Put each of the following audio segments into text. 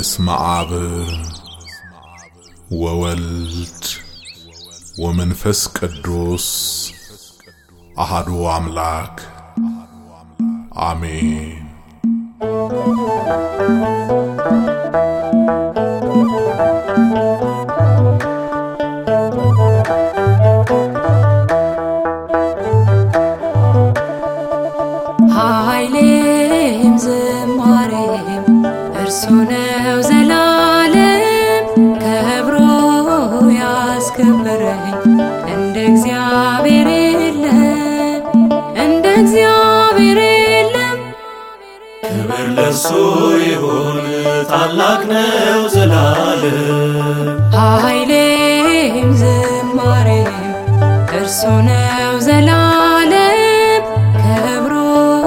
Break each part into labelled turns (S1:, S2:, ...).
S1: በስመ አብ ወወልድ ወመንፈስ ቅዱስ አሃዱ አምላክ አሜን።
S2: ኃይሌም ዝማሬም እርሱ ነው ዘላለም ከብሮ ያስከበረኝ እንደ እግዚአብሔር የለም እንደ እግዚአብሔር የለም
S3: ክብር ለሱ ይሁን ታላቅ ነው ዘላለም
S2: ኃይሌም ዝማሬም እርሱ ነው ዘላለም ከብሮ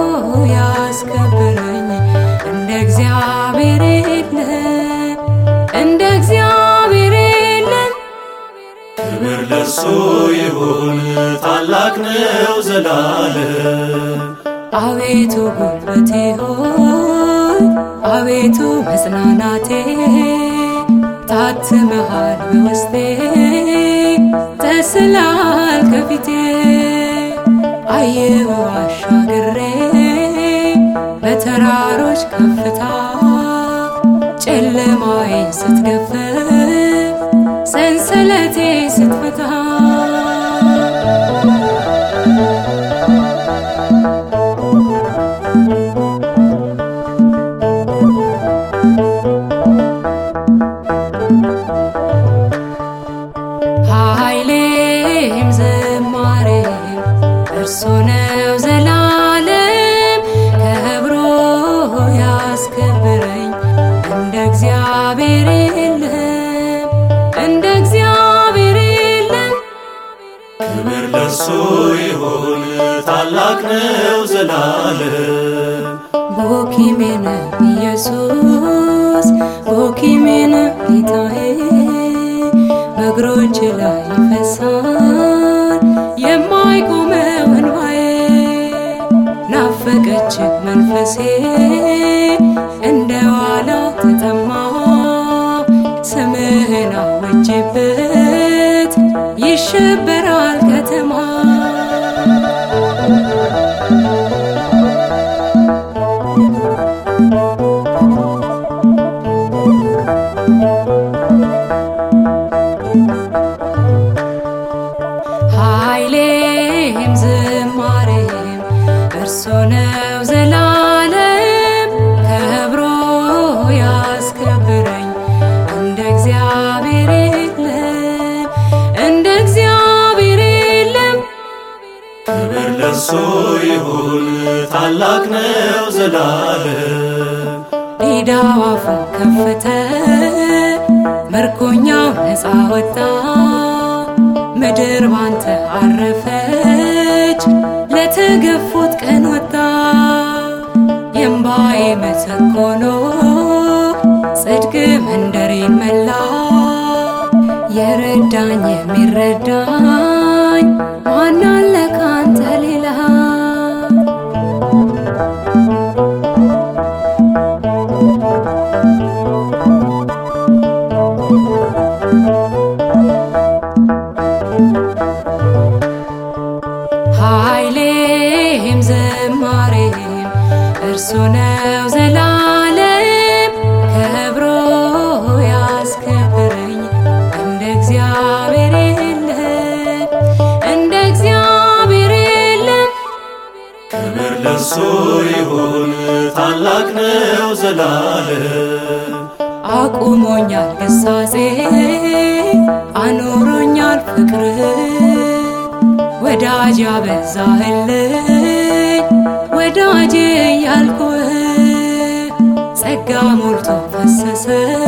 S2: ያስከበረኝ እንደ እግዚአብሔር የለም እንደ እግዚአብሔር የለም
S3: ክብር ለሱ ይሁን ታላቅ ነው ዘላለም
S2: አቤቱ ጉልበቴ ሆይ አቤቱ መጽናናቴ ታትመሃል በውስጤ ተስላል ከፊቴ አየሁ አሻግሬ በተራሮች ከፍታ ጨለማዬ ስትገፍ ሰንሰለቴ ስትፈታ ኃይሌም ዝማሬም እርሱ ነው ዘላለም ከብሮ ያስከብረኝ እንደ እግዚአብሔር የለም እንደ እግዚአብሔር የለም
S3: ክብር ለሱ ይሁን ታላቅ ነው ዘላለም
S2: ቦኪሜነ ኢየሱስ ቦኪሜነ ጌታዬ በእግሮች ላይ ይፈሳል የማይቆመው እንባዬ ናፈቀች መንፈሴ እንደ ዋላ ተጠማ ስምህን አወጅበት ይሸበራል ከተማ ኃይሌም ዝማሬም እርሱ ነው ዘላለም ከብሮ ያስከብረኝ እንደ እግዚአብሔር የለም እንደ እግዚአብሔር የለም
S3: ክብር ለሱ ይሁን ታላቅ ነው ዘላለም
S2: ዲዳው አፉን ከፈተ ምርኮኛው ነፃ ወጣ ምድር ባንተ አረፈች ለተገፉት ቀን ወጣ የእምባዬ ምትክ ሆኖ ጽድቅ መንደሬን መላ የረዳኝ የሚረዳኝ ማን አለ ካንተ ሌላ ኃይሌም ዝማሬም እርሱ ነው ዘላለም ከብሮ ያስከብረኝ እንደ እግዚአብሔር የለም እንደ እግዚአብሔር የለም
S3: ክብር ለሱ ይሁን ታላቅ ነው ዘላለም
S2: አቁሞኛል ግሳጼ አኖሮኛል ፍቅር ወዳጅ ያበዛህልኝ ወዳጄ ያልኩህ ጸጋ ሞልቶ ፈሰሰ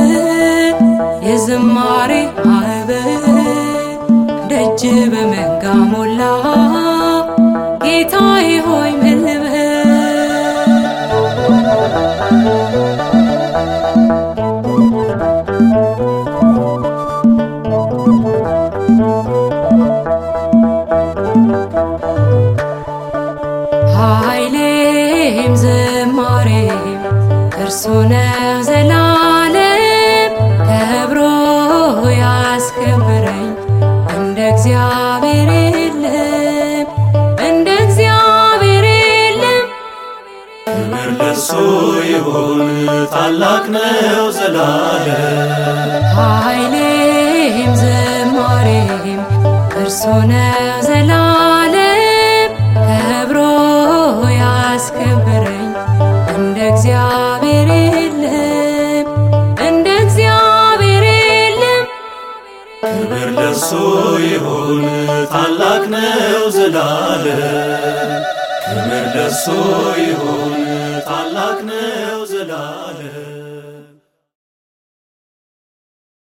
S2: የዝማሬ ማዕበል ደጅ በመንጋ ሞላ ጌታዬ ሆይ ምን ልበል ኃይሌም ዝማሬም እርሱ ነው ዘላለም ኃይሌም ዝማሬም እርሱ ነው ዘላለም ከብሮ ያስከብረኝ እንደ እግዚአብሔር የለም እንደ እግዚአብሔር የለም
S3: ክብር ለሱ ይሁን ታላቅ ነው ዘላለም ክብር ለሱ ይሁን ታላቅ ነው ዘላለም